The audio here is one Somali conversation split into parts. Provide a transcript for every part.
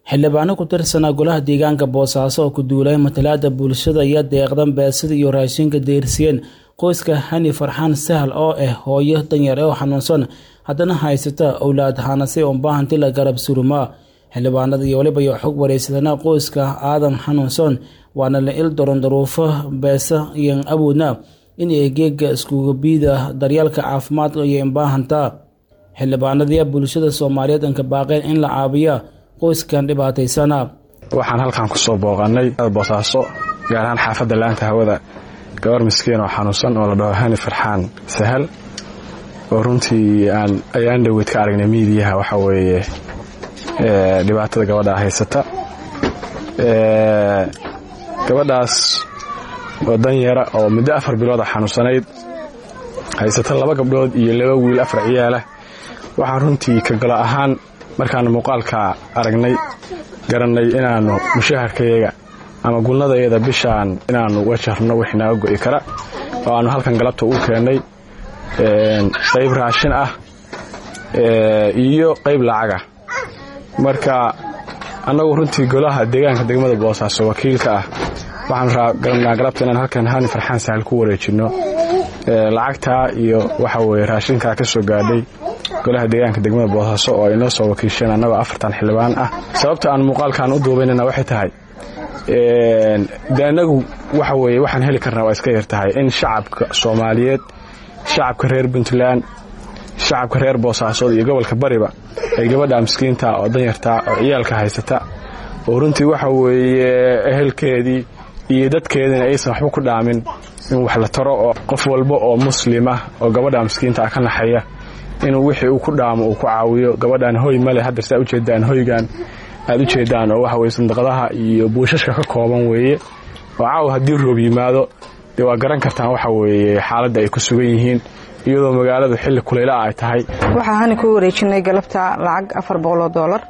xildhibaano ku tirsanaa golaha deegaanka boosaaso oo ku duulay matalaada bulshada iyo deeqdan beesida iyo raashinka deersiyeen qoyska hani farxaan sahal oo ah hooyo danyar oo xanuunsan haddana haysata owlaad hanase oo baahanti la garab surumaa xildhibaanada iyo waliba iyo xog wareysadana qoyska aadan xanuunsan waana la il doron daruufo beesa iyo awoodna in ay geega iskuga biida daryeelka caafimaad iyo inbaahantaa xildhibaanadii bulshada soomaaliyeed anka baaqeen in la caabiya qoyskan dhibaataysana waxaan halkan kusoo booqanay boosaaso gaar ahaan xaafadda laanta hawada gabar miskiin oo xanuunsan oo la dhaho hani farxaan sahal oo runtii aan ayaan dhoweyd ka aragnay miidiyaha waxa weeye dhibaatada gabadha haysata gabadhaas oo danyara oo muddo afar bilooda xanuunsanayd haysata laba gabdhood iyo laba wiil afar ciyaalah waxaan runtii ka galo ahaan markaanu muuqaalka aragnay garannay inaannu mushaharkayaga ama gulnadayada bishaan inaannu wajarno wixii naga go'i kara oo aannu halkan galabta u keennay qayb raashin ah iyo qayb lacagah marka annagu runtii golaha deegaanka degmada boosaaso wakiilka ah waxaan garanaa galabta inaan halkan hani farxaan sahal ku wareejinno lacagtaa iyo waxa weye raashinkaa ka soo gaadhay golaha deegaanka degmada boosaaso oo ay noo soo wakiisheen annagoo afartan xildhibaan ah sababta aan muuqaalkan u duubaynana waxay tahay de annagu waxa weye waxaan heli karnaa waa iska yar tahay in shacabka soomaaliyeed shacabka reer puntland shacabka reer boosaasood iyo gobolka bariba ay gabadha miskiinta oo danyarta oo ciyaalka haysata oo runtii waxa weeye ehelkeedii iyo dadkeediina aysan waxba ku dhaamin in wax la taro oo qof walba oo muslima oo gabadha miskiinta ah ka naxaya inuu wixii uu ku dhaamo uu ku caawiyo gabadhan hoy male hadda saa ujeedaan hoygan aad ujeedaan oo waxa weye sandaqadaha iyo buushashka ka kooban weeye oo caawa haddii roob yimaado dee waa garan kartaan waxa weeye xaaladda ay ku sugan yihiin iyadoo magaaladu xilli kulaylaah ay tahay waxaa hani ku wareejinay galabta lacag afar boqoloo doolar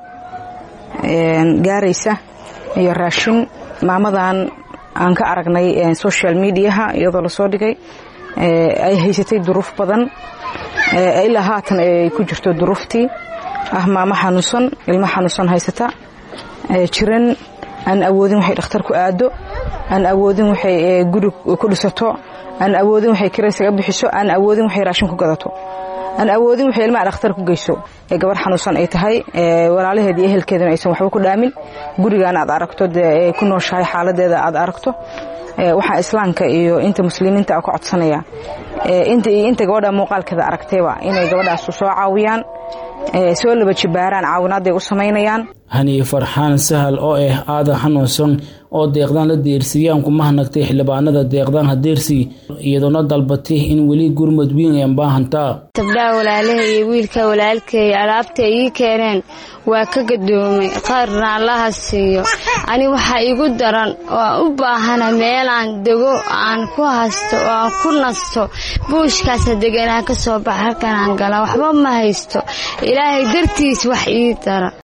gaaraysa iyo raashin maamadan aan ka aragnay social mediaha iyadoo lasoo dhigay ay haysatay duruuf badan ilaa haatan ay ku jirto duruuftii ah maamo xanuunsan ilmo xanuunsan haysata jiran aan awoodin waxay dhakhtar ku aado aan awoodin waxay guri ku dhisato aan awoodin waxay kiraysaga bixiso aan awoodin waxay raashin ku gadato aan awoodin waxay ilmaha dhakhtar ku geyso ee gabar xanuunsan ay tahay walaalaheed iyo ehelkeedana aysan waxba ku dhaamin gurigan aad aragto dee ku nooshahay xaaladeeda aad aragto waxaa islaamka iyo inta muslimiinta a ka codsanaya inta iyo inta gabadha muuqaalkeeda aragtayba inay gabadhaas soo caawiyaan soo laba jibaaraan caawinaaday u samaynayaan hani farxaan sahal oo ah aadan xanuunsan oo deeqdaan la deersiyaan kuma hanagtay xildhibaanada deeqdaan hadeersi iyadoona dalbatay in weli gurmud wiin ay baahantaa gabdhaha walaalaha iyo wiilka walaalkeeya alaabta ii keeneen waa ka gadoomay qaarna allaha siiyo ani waxaa igu daran oo u baahana meelaan dego aan ku hasto oo aan ku nasto buushkaasa deganaa ka soo baxa halkanaan gala waxba ma haysto ilaahay dartiis wax ii dara